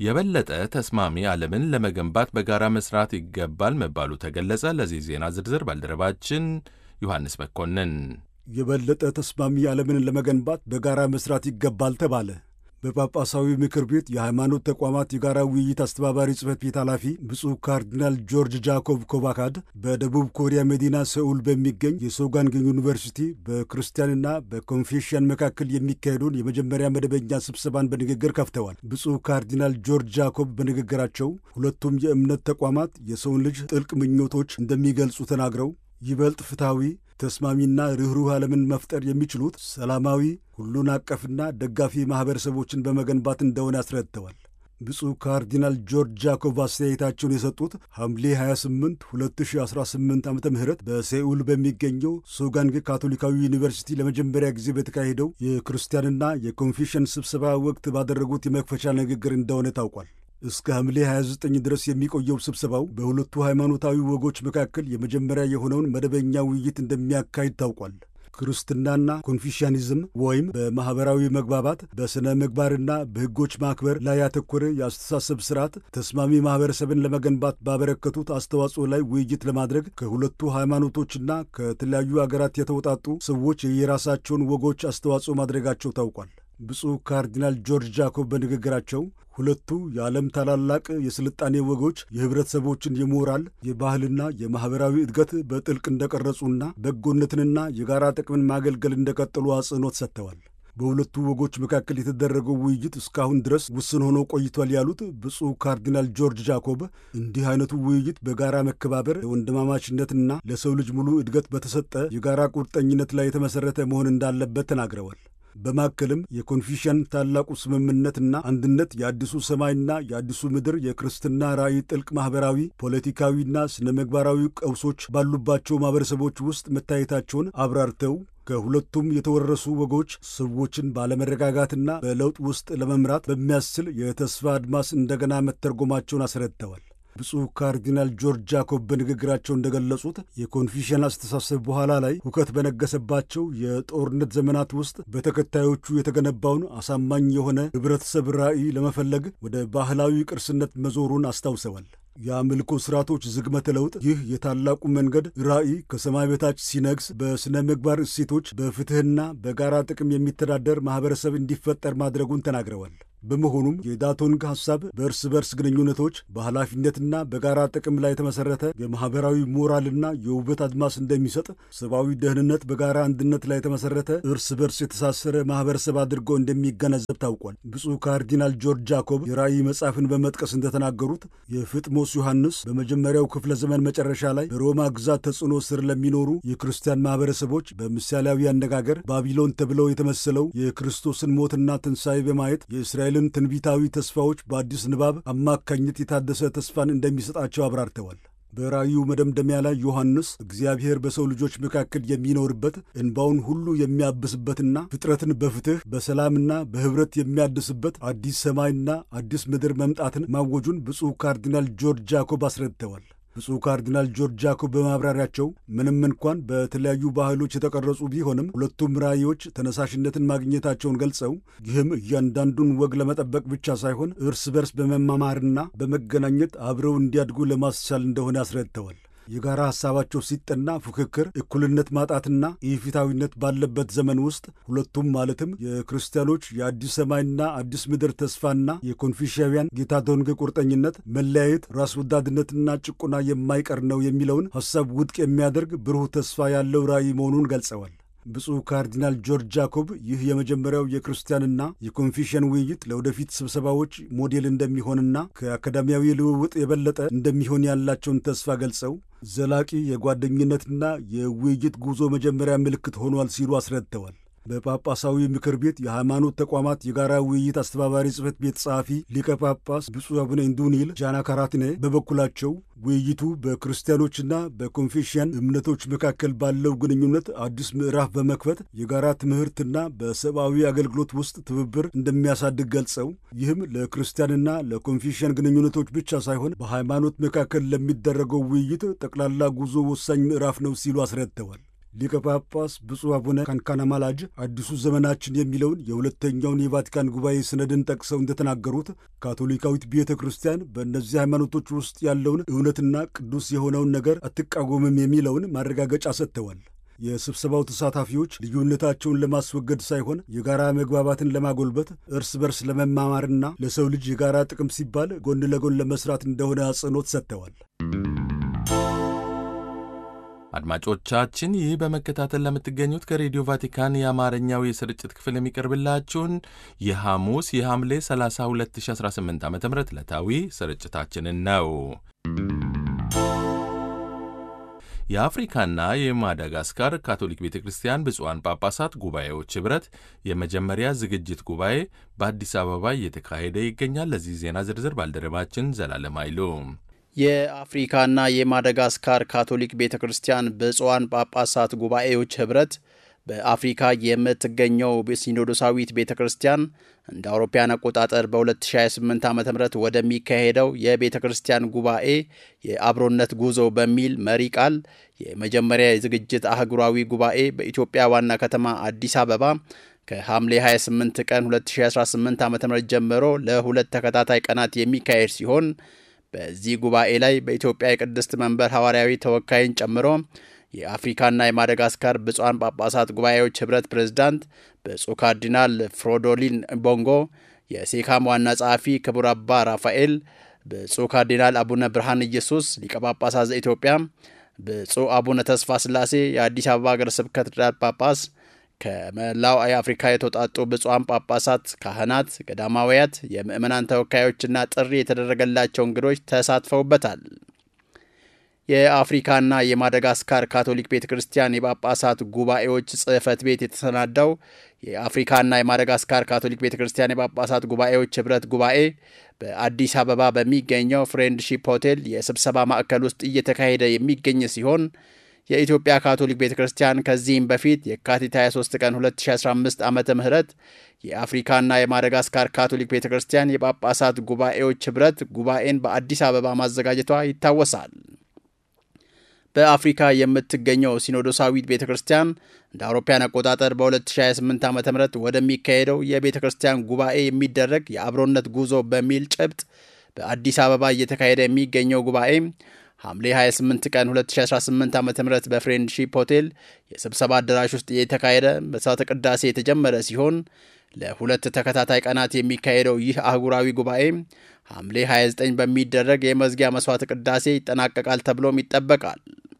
የበለጠ ተስማሚ ዓለምን ለመገንባት በጋራ መስራት ይገባል መባሉ ተገለጸ። ለዚህ ዜና ዝርዝር ባልደረባችን ዮሐንስ መኮንን። የበለጠ ተስማሚ ዓለምን ለመገንባት በጋራ መስራት ይገባል ተባለ። በጳጳሳዊ ምክር ቤት የሃይማኖት ተቋማት የጋራ ውይይት አስተባባሪ ጽሕፈት ቤት ኃላፊ ብፁዕ ካርዲናል ጆርጅ ጃኮብ ኮባካድ በደቡብ ኮሪያ መዲና ሰኡል በሚገኝ የሶጋንግ ዩኒቨርሲቲ በክርስቲያንና በኮንፌሽያን መካከል የሚካሄደውን የመጀመሪያ መደበኛ ስብሰባን በንግግር ከፍተዋል። ብፁዕ ካርዲናል ጆርጅ ጃኮብ በንግግራቸው ሁለቱም የእምነት ተቋማት የሰውን ልጅ ጥልቅ ምኞቶች እንደሚገልጹ ተናግረው ይበልጥ ፍትሐዊ ተስማሚና ርኅሩህ ዓለምን መፍጠር የሚችሉት ሰላማዊ ሁሉን አቀፍና ደጋፊ ማኅበረሰቦችን በመገንባት እንደሆነ አስረድተዋል። ብፁዕ ካርዲናል ጆርጅ ጃኮብ አስተያየታቸውን የሰጡት ሐምሌ 28 2018 ዓ ም በሴኡል በሚገኘው ሶጋንግ ካቶሊካዊ ዩኒቨርሲቲ ለመጀመሪያ ጊዜ በተካሄደው የክርስቲያንና የኮንፌሽን ስብሰባ ወቅት ባደረጉት የመክፈቻ ንግግር እንደሆነ ታውቋል። እስከ ሐምሌ 29 ድረስ የሚቆየው ስብሰባው በሁለቱ ሃይማኖታዊ ወጎች መካከል የመጀመሪያ የሆነውን መደበኛ ውይይት እንደሚያካሂድ ታውቋል። ክርስትናና ኮንፊሽያኒዝም ወይም በማኅበራዊ መግባባት በሥነ ምግባርና በሕጎች ማክበር ላይ ያተኮረ የአስተሳሰብ ሥርዓት ተስማሚ ማኅበረሰብን ለመገንባት ባበረከቱት አስተዋጽኦ ላይ ውይይት ለማድረግ ከሁለቱ ሃይማኖቶችና ከተለያዩ አገራት የተውጣጡ ሰዎች የየራሳቸውን ወጎች አስተዋጽኦ ማድረጋቸው ታውቋል። ብፁዕ ካርዲናል ጆርጅ ጃኮብ በንግግራቸው ሁለቱ የዓለም ታላላቅ የስልጣኔ ወጎች የኅብረተሰቦችን የሞራል የባህልና የማኅበራዊ እድገት በጥልቅ እንደቀረጹና በጎነትንና የጋራ ጥቅምን ማገልገል እንደቀጠሉ አጽንኦት ሰጥተዋል። በሁለቱ ወጎች መካከል የተደረገው ውይይት እስካሁን ድረስ ውስን ሆኖ ቆይቷል ያሉት ብፁዕ ካርዲናል ጆርጅ ጃኮብ እንዲህ አይነቱ ውይይት በጋራ መከባበር፣ ለወንድማማችነትና ለሰው ልጅ ሙሉ እድገት በተሰጠ የጋራ ቁርጠኝነት ላይ የተመሠረተ መሆን እንዳለበት ተናግረዋል። በማከልም የኮንፊሽን ታላቁ ስምምነትና አንድነት የአዲሱ ሰማይና የአዲሱ ምድር የክርስትና ራእይ ጥልቅ ማኅበራዊ፣ ፖለቲካዊና ስነ ምግባራዊ ቀውሶች ባሉባቸው ማኅበረሰቦች ውስጥ መታየታቸውን አብራርተው ከሁለቱም የተወረሱ ወጎች ሰዎችን ባለመረጋጋትና በለውጥ ውስጥ ለመምራት በሚያስችል የተስፋ አድማስ እንደገና መተርጎማቸውን አስረድተዋል። ብፁዕ ካርዲናል ጆርጅ ጃኮብ በንግግራቸው እንደገለጹት የኮንፊሽን አስተሳሰብ በኋላ ላይ ሁከት በነገሰባቸው የጦርነት ዘመናት ውስጥ በተከታዮቹ የተገነባውን አሳማኝ የሆነ ኅብረተሰብ ራዕይ ለመፈለግ ወደ ባህላዊ ቅርስነት መዞሩን አስታውሰዋል። የአምልኮ ሥርዓቶች ዝግመተ ለውጥ ይህ የታላቁ መንገድ ራዕይ ከሰማይ በታች ሲነግስ በሥነ ምግባር እሴቶች፣ በፍትሕና በጋራ ጥቅም የሚተዳደር ማኅበረሰብ እንዲፈጠር ማድረጉን ተናግረዋል። በመሆኑም የዳቶንግ ሐሳብ በእርስ በርስ ግንኙነቶች በኃላፊነትና በጋራ ጥቅም ላይ የተመሠረተ የማኅበራዊ ሞራልና የውበት አድማስ እንደሚሰጥ ሰብአዊ ደህንነት በጋራ አንድነት ላይ የተመሠረተ እርስ በርስ የተሳሰረ ማኅበረሰብ አድርጎ እንደሚገነዘብ ታውቋል። ብፁዕ ካርዲናል ጆርጅ ጃኮብ የራእይ መጽሐፍን በመጥቀስ እንደተናገሩት የፍጥሞስ ዮሐንስ በመጀመሪያው ክፍለ ዘመን መጨረሻ ላይ በሮማ ግዛት ተጽዕኖ ስር ለሚኖሩ የክርስቲያን ማኅበረሰቦች በምሳሌያዊ አነጋገር ባቢሎን ተብለው የተመሰለው የክርስቶስን ሞትና ትንሣኤ በማየት የእስራኤል ልን ትንቢታዊ ተስፋዎች በአዲስ ንባብ አማካኝነት የታደሰ ተስፋን እንደሚሰጣቸው አብራርተዋል። በራእዩ መደምደሚያ ላይ ዮሐንስ እግዚአብሔር በሰው ልጆች መካከል የሚኖርበት እንባውን ሁሉ የሚያብስበትና ፍጥረትን በፍትሕ በሰላምና በኅብረት የሚያድስበት አዲስ ሰማይና አዲስ ምድር መምጣትን ማወጁን ብፁዕ ካርዲናል ጆርጅ ጃኮብ አስረድተዋል። ብፁዕ ካርዲናል ጆርጅ ጃኮብ በማብራሪያቸው ምንም እንኳን በተለያዩ ባህሎች የተቀረጹ ቢሆንም ሁለቱም ራእዮች ተነሳሽነትን ማግኘታቸውን ገልጸው ይህም እያንዳንዱን ወግ ለመጠበቅ ብቻ ሳይሆን እርስ በርስ በመማማርና በመገናኘት አብረው እንዲያድጉ ለማስቻል እንደሆነ አስረድተዋል። የጋራ ሐሳባቸው ሲጠና ፉክክር፣ እኩልነት ማጣትና ኢፍትሐዊነት ባለበት ዘመን ውስጥ ሁለቱም ማለትም የክርስቲያኖች የአዲስ ሰማይና አዲስ ምድር ተስፋና የኮንፊሽያውያን ጌታቶንግ ቁርጠኝነት መለያየት፣ ራስ ወዳድነትና ጭቆና የማይቀር ነው የሚለውን ሐሳብ ውድቅ የሚያደርግ ብሩህ ተስፋ ያለው ራእይ መሆኑን ገልጸዋል። ብፁዕ ካርዲናል ጆርጅ ጃኮብ ይህ የመጀመሪያው የክርስቲያንና የኮንፊሽን ውይይት ለወደፊት ስብሰባዎች ሞዴል እንደሚሆንና ከአካዳሚያዊ ልውውጥ የበለጠ እንደሚሆን ያላቸውን ተስፋ ገልጸው ዘላቂ የጓደኝነትና የውይይት ጉዞ መጀመሪያ ምልክት ሆኗል ሲሉ አስረድተዋል። በጳጳሳዊ ምክር ቤት የሃይማኖት ተቋማት የጋራ ውይይት አስተባባሪ ጽሕፈት ቤት ጸሐፊ ሊቀ ጳጳስ ብፁዕ አቡነ ኢንዱኒል ጃና ካራትኔ በበኩላቸው ውይይቱ በክርስቲያኖችና በኮንፌሽያን እምነቶች መካከል ባለው ግንኙነት አዲስ ምዕራፍ በመክፈት የጋራ ትምህርትና በሰብአዊ አገልግሎት ውስጥ ትብብር እንደሚያሳድግ ገልጸው ይህም ለክርስቲያንና ለኮንፌሽያን ግንኙነቶች ብቻ ሳይሆን በሃይማኖት መካከል ለሚደረገው ውይይት ጠቅላላ ጉዞ ወሳኝ ምዕራፍ ነው ሲሉ አስረድተዋል። ሊቀ ጳጳስ ብፁዕ አቡነ ካንካናማላጅ አዲሱ ዘመናችን የሚለውን የሁለተኛውን የቫቲካን ጉባኤ ሰነድን ጠቅሰው እንደተናገሩት ካቶሊካዊት ቤተ ክርስቲያን በእነዚህ ሃይማኖቶች ውስጥ ያለውን እውነትና ቅዱስ የሆነውን ነገር አትቃወምም የሚለውን ማረጋገጫ ሰጥተዋል። የስብሰባው ተሳታፊዎች ልዩነታቸውን ለማስወገድ ሳይሆን የጋራ መግባባትን ለማጎልበት እርስ በርስ ለመማማርና ለሰው ልጅ የጋራ ጥቅም ሲባል ጎን ለጎን ለመስራት እንደሆነ አጽንኦት ሰጥተዋል። አድማጮቻችን ይህ በመከታተል ለምትገኙት ከሬዲዮ ቫቲካን የአማርኛው የስርጭት ክፍል የሚቀርብላችሁን የሐሙስ የሐምሌ 30 2018 ዓ ም ዕለታዊ ስርጭታችንን ነው። የአፍሪካና የማዳጋስካር ካቶሊክ ቤተ ክርስቲያን ብፁዓን ጳጳሳት ጉባኤዎች ኅብረት የመጀመሪያ ዝግጅት ጉባኤ በአዲስ አበባ እየተካሄደ ይገኛል። ለዚህ ዜና ዝርዝር ባልደረባችን ዘላለም አይሉ የአፍሪካና የማዳጋስካር ካቶሊክ ቤተ ክርስቲያን ብፁዓን ጳጳሳት ጉባኤዎች ኅብረት በአፍሪካ የምትገኘው ሲኖዶሳዊት ቤተ ክርስቲያን እንደ አውሮፓያን አቆጣጠር በ2028 ዓ ም ወደሚካሄደው የቤተ ክርስቲያን ጉባኤ የአብሮነት ጉዞ በሚል መሪ ቃል የመጀመሪያ የዝግጅት አህጉራዊ ጉባኤ በኢትዮጵያ ዋና ከተማ አዲስ አበባ ከሐምሌ 28 ቀን 2018 ዓ ም ጀምሮ ለሁለት ተከታታይ ቀናት የሚካሄድ ሲሆን በዚህ ጉባኤ ላይ በኢትዮጵያ የቅድስት መንበር ሐዋርያዊ ተወካይን ጨምሮ የአፍሪካና የማደጋስካር ብፁዓን ጳጳሳት ጉባኤዎች ኅብረት ፕሬዝዳንት ብፁዕ ካርዲናል ፍሮዶሊን ቦንጎ፣ የሴካም ዋና ጸሐፊ ክቡር አባ ራፋኤል፣ ብፁዕ ካርዲናል አቡነ ብርሃን ኢየሱስ ሊቀ ጳጳሳት ዘኢትዮጵያ፣ ብፁዕ አቡነ ተስፋ ስላሴ የአዲስ አበባ ሀገረ ስብከት ጳጳስ ከመላው የአፍሪካ የተውጣጡ ብፁዓን ጳጳሳት፣ ካህናት፣ ገዳማውያት፣ የምዕመናን ተወካዮችና ጥሪ የተደረገላቸው እንግዶች ተሳትፈውበታል። የአፍሪካና የማደጋስካር ካቶሊክ ቤተ ክርስቲያን የጳጳሳት ጉባኤዎች ጽሕፈት ቤት የተሰናዳው የአፍሪካና የማደጋስካር ካቶሊክ ቤተ ክርስቲያን የጳጳሳት ጉባኤዎች ኅብረት ጉባኤ በአዲስ አበባ በሚገኘው ፍሬንድሺፕ ሆቴል የስብሰባ ማዕከል ውስጥ እየተካሄደ የሚገኝ ሲሆን የኢትዮጵያ ካቶሊክ ቤተ ክርስቲያን ከዚህም በፊት የካቲት 23 ቀን 2015 ዓ ም የአፍሪካና የማደጋስካር ካቶሊክ ቤተ ክርስቲያን የጳጳሳት ጉባኤዎች ኅብረት ጉባኤን በአዲስ አበባ ማዘጋጀቷ ይታወሳል። በአፍሪካ የምትገኘው ሲኖዶሳዊት ቤተ ክርስቲያን እንደ አውሮፓያን አቆጣጠር በ2028 ዓ ም ወደሚካሄደው የቤተ ክርስቲያን ጉባኤ የሚደረግ የአብሮነት ጉዞ በሚል ጭብጥ በአዲስ አበባ እየተካሄደ የሚገኘው ጉባኤ ሐምሌ 28 ቀን 2018 ዓ ም በፍሬንድሺፕ ሆቴል የስብሰባ አዳራሽ ውስጥ የተካሄደ መስዋዕተ ቅዳሴ የተጀመረ ሲሆን ለሁለት ተከታታይ ቀናት የሚካሄደው ይህ አህጉራዊ ጉባኤ ሐምሌ 29 በሚደረግ የመዝጊያ መስዋዕተ ቅዳሴ ይጠናቀቃል ተብሎም ይጠበቃል።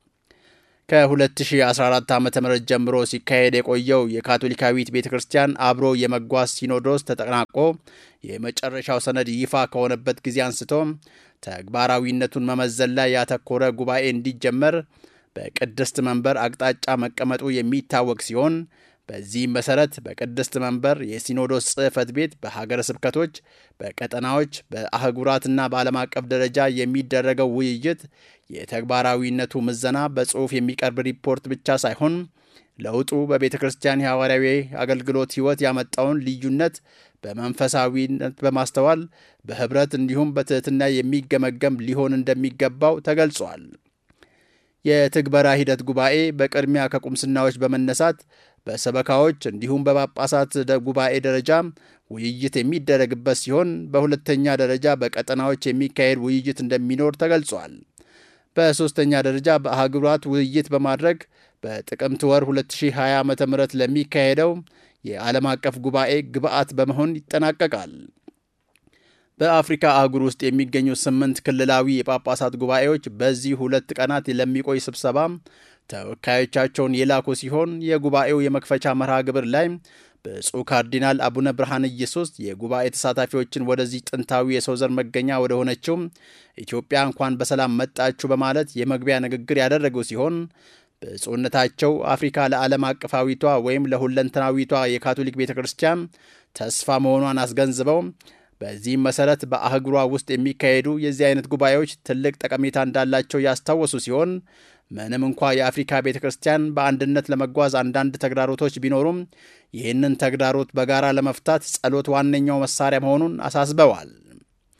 ከ2014 ዓ ም ጀምሮ ሲካሄድ የቆየው የካቶሊካዊት ቤተ ክርስቲያን አብሮ የመጓዝ ሲኖዶስ ተጠናቆ የመጨረሻው ሰነድ ይፋ ከሆነበት ጊዜ አንስቶ ተግባራዊነቱን መመዘን ላይ ያተኮረ ጉባኤ እንዲጀመር በቅድስት መንበር አቅጣጫ መቀመጡ የሚታወቅ ሲሆን በዚህም መሰረት በቅድስት መንበር የሲኖዶስ ጽሕፈት ቤት በሀገረ ስብከቶች፣ በቀጠናዎች፣ በአህጉራትና በዓለም አቀፍ ደረጃ የሚደረገው ውይይት የተግባራዊነቱ ምዘና በጽሑፍ የሚቀርብ ሪፖርት ብቻ ሳይሆን ለውጡ በቤተ ክርስቲያን የሐዋርያዊ አገልግሎት ሕይወት ያመጣውን ልዩነት በመንፈሳዊነት በማስተዋል በኅብረት እንዲሁም በትሕትና የሚገመገም ሊሆን እንደሚገባው ተገልጿል። የትግበራ ሂደት ጉባኤ በቅድሚያ ከቁምስናዎች በመነሳት በሰበካዎች እንዲሁም በጳጳሳት ጉባኤ ደረጃ ውይይት የሚደረግበት ሲሆን በሁለተኛ ደረጃ በቀጠናዎች የሚካሄድ ውይይት እንደሚኖር ተገልጿል። በሦስተኛ ደረጃ በአህጉራት ውይይት በማድረግ በጥቅምት ወር 2020 ዓ ም ለሚካሄደው የዓለም አቀፍ ጉባኤ ግብዓት በመሆን ይጠናቀቃል። በአፍሪካ አህጉር ውስጥ የሚገኙ ስምንት ክልላዊ የጳጳሳት ጉባኤዎች በዚህ ሁለት ቀናት ለሚቆይ ስብሰባ ተወካዮቻቸውን የላኩ ሲሆን የጉባኤው የመክፈቻ መርሃ ግብር ላይ ብፁዕ ካርዲናል አቡነ ብርሃን ኢየሱስ የጉባኤ ተሳታፊዎችን ወደዚህ ጥንታዊ የሰው ዘር መገኛ ወደ ሆነችው ኢትዮጵያ እንኳን በሰላም መጣችሁ በማለት የመግቢያ ንግግር ያደረጉ ሲሆን ብፁዕነታቸው አፍሪካ ለዓለም አቀፋዊቷ ወይም ለሁለንተናዊቷ የካቶሊክ ቤተ ክርስቲያን ተስፋ መሆኗን አስገንዝበው በዚህም መሰረት በአህጉሯ ውስጥ የሚካሄዱ የዚህ አይነት ጉባኤዎች ትልቅ ጠቀሜታ እንዳላቸው ያስታወሱ ሲሆን ምንም እንኳ የአፍሪካ ቤተ ክርስቲያን በአንድነት ለመጓዝ አንዳንድ ተግዳሮቶች ቢኖሩም ይህንን ተግዳሮት በጋራ ለመፍታት ጸሎት ዋነኛው መሳሪያ መሆኑን አሳስበዋል።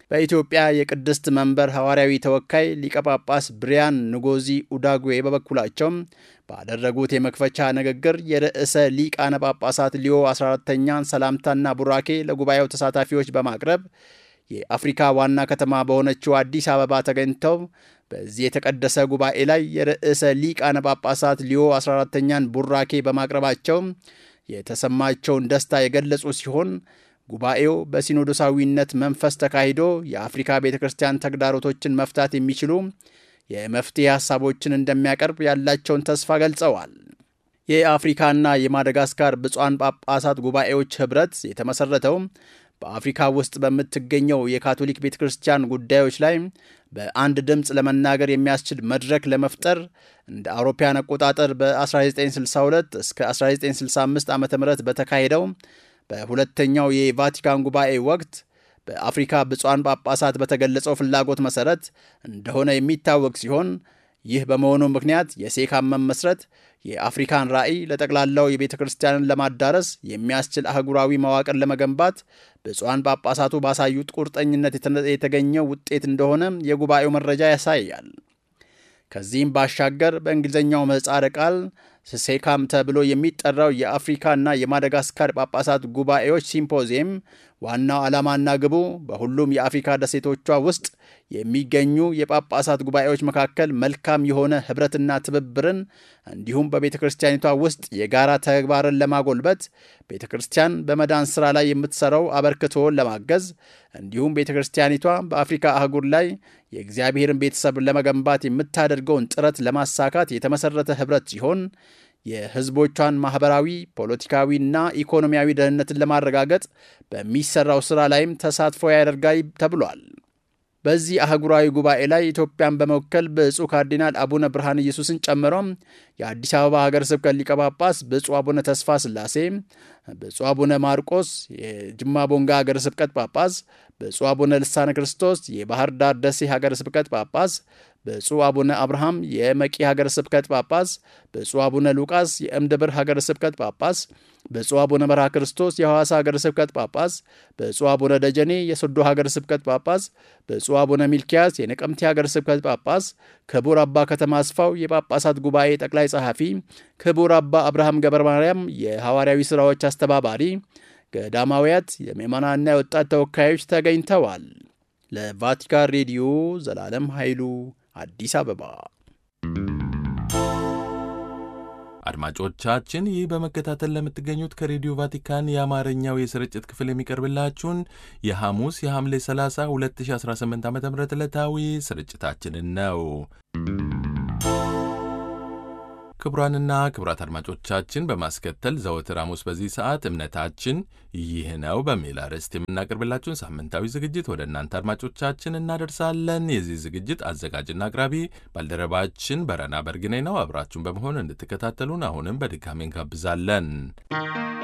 በኢትዮጵያ የቅድስት መንበር ሐዋርያዊ ተወካይ ሊቀ ጳጳስ ብሪያን ንጎዚ ኡዳጉዌ በበኩላቸው ባደረጉት የመክፈቻ ንግግር የርዕሰ ሊቃነ ጳጳሳት ሊዮ 14ተኛን ሰላምታና ቡራኬ ለጉባኤው ተሳታፊዎች በማቅረብ የአፍሪካ ዋና ከተማ በሆነችው አዲስ አበባ ተገኝተው በዚህ የተቀደሰ ጉባኤ ላይ የርዕሰ ሊቃነ ጳጳሳት ሊዮ 14ተኛን ቡራኬ በማቅረባቸው የተሰማቸውን ደስታ የገለጹ ሲሆን ጉባኤው በሲኖዶሳዊነት መንፈስ ተካሂዶ የአፍሪካ ቤተ ክርስቲያን ተግዳሮቶችን መፍታት የሚችሉ የመፍትሄ ሐሳቦችን እንደሚያቀርብ ያላቸውን ተስፋ ገልጸዋል። የአፍሪካና የማደጋስካር ብፁዓን ጳጳሳት ጉባኤዎች ኅብረት የተመሠረተው በአፍሪካ ውስጥ በምትገኘው የካቶሊክ ቤተ ክርስቲያን ጉዳዮች ላይ በአንድ ድምፅ ለመናገር የሚያስችል መድረክ ለመፍጠር እንደ አውሮፓያን አቆጣጠር በ1962 እስከ 1965 ዓ ም በተካሄደው በሁለተኛው የቫቲካን ጉባኤ ወቅት በአፍሪካ ብፁዓን ጳጳሳት በተገለጸው ፍላጎት መሠረት እንደሆነ የሚታወቅ ሲሆን ይህ በመሆኑ ምክንያት የሴካም መመስረት የአፍሪካን ራዕይ ለጠቅላላው የቤተ ክርስቲያንን ለማዳረስ የሚያስችል አህጉራዊ መዋቅር ለመገንባት ብፁዓን ጳጳሳቱ ባሳዩት ቁርጠኝነት የተገኘው ውጤት እንደሆነ የጉባኤው መረጃ ያሳያል። ከዚህም ባሻገር በእንግሊዝኛው ምህጻረ ቃል ሴካም ተብሎ የሚጠራው የአፍሪካና የማደጋስካር ጳጳሳት ጉባኤዎች ሲምፖዚየም ዋናው ዓላማና ግቡ በሁሉም የአፍሪካ ደሴቶቿ ውስጥ የሚገኙ የጳጳሳት ጉባኤዎች መካከል መልካም የሆነ ኅብረትና ትብብርን እንዲሁም በቤተ ክርስቲያኒቷ ውስጥ የጋራ ተግባርን ለማጎልበት ቤተ ክርስቲያን በመዳን ሥራ ላይ የምትሠራው አበርክቶን ለማገዝ እንዲሁም ቤተ ክርስቲያኒቷ በአፍሪካ አህጉር ላይ የእግዚአብሔርን ቤተሰብ ለመገንባት የምታደርገውን ጥረት ለማሳካት የተመሠረተ ኅብረት ሲሆን የሕዝቦቿን ማኅበራዊ፣ ፖለቲካዊና ኢኮኖሚያዊ ደህንነትን ለማረጋገጥ በሚሠራው ሥራ ላይም ተሳትፎ ያደርጋል ተብሏል። በዚህ አህጉራዊ ጉባኤ ላይ ኢትዮጵያን በመወከል ብፁዕ ካርዲናል አቡነ ብርሃን ኢየሱስን ጨምሮ የአዲስ አበባ ሀገረ ስብከት ሊቀ ጳጳስ ብፁዕ አቡነ ተስፋ ስላሴ፣ ብፁዕ አቡነ ማርቆስ የጅማ ቦንጋ ሀገረ ስብከት ጳጳስ፣ ብፁዕ አቡነ ልሳነ ክርስቶስ የባህር ዳር ደሴ ሀገረ ስብከት ጳጳስ፣ ብፁዕ አቡነ አብርሃም የመቂ ሀገረ ስብከት ጳጳስ፣ ብፁዕ አቡነ ሉቃስ የእምድብር ሀገረ ስብከት ጳጳስ፣ ብፁዕ አቡነ መርሃ ክርስቶስ የሐዋሳ ሀገረ ስብከት ጳጳስ፣ ብፁዕ አቡነ ደጀኔ የሶዶ ሀገረ ስብከት ጳጳስ፣ ብፁዕ አቡነ ሚልኪያስ የነቀምቴ ሀገረ ስብከት ጳጳስ፣ ክቡር አባ ከተማ አስፋው የጳጳሳት ጉባኤ ጠቅላይ ጸሐፊ፣ ክቡር አባ አብርሃም ገብረ ማርያም የሐዋርያዊ ሥራዎች አስተባባሪ፣ ገዳማውያት፣ የምዕመናንና የወጣት ተወካዮች ተገኝተዋል። ለቫቲካን ሬዲዮ ዘላለም ኃይሉ አዲስ አበባ። አድማጮቻችን ይህ በመከታተል ለምትገኙት ከሬዲዮ ቫቲካን የአማርኛው የስርጭት ክፍል የሚቀርብላችሁን የሐሙስ የሐምሌ 30 2018 ዓ ም ዕለታዊ ስርጭታችንን ነው። ክቡራንና ክቡራት አድማጮቻችን በማስከተል ዘወትር ሐሙስ በዚህ ሰዓት እምነታችን ይህ ነው በሚል አርዕስት የምናቀርብላችሁን ሳምንታዊ ዝግጅት ወደ እናንተ አድማጮቻችን እናደርሳለን። የዚህ ዝግጅት አዘጋጅና አቅራቢ ባልደረባችን በረና በርግኔ ነው። አብራችሁን በመሆን እንድትከታተሉን አሁንም በድጋሚ እንጋብዛለን።